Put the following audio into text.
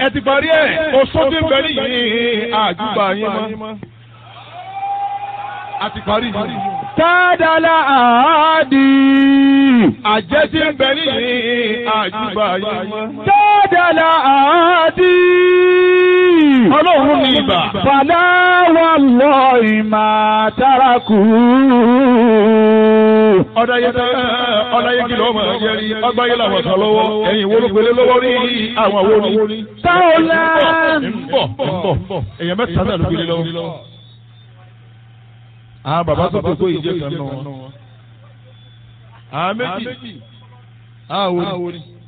ẹ ti parí ẹ̀ oṣù tí ń bẹ nìyí àjùbà yín mọ́. a ti parí yìí. Tádàlá àádì. àjẹ́ tí ń bẹ nìyí àjùbà yín mọ́. Tádàlá àádì. ọlọ́run ní ibà. Fàlà wà lọ ìmà tárakù. ọ̀dà yẹn tẹ́ ọ̀dà yẹn kìlọ̀ ọmọ yẹn rí ọgbà yẹn làwọn sọ lọ́wọ́ ẹ̀yìn wo ló gbélé lọ́wọ́ rí àwọn àwo ni. Táwọlá. ń bọ̀ ń bọ̀ èèyàn mẹ́ta náà ló gbélé lọ́wọ́. àwọn bàbá tó tó tó ìjẹ́ kan náà. àwọn méjì àwọn wo ni.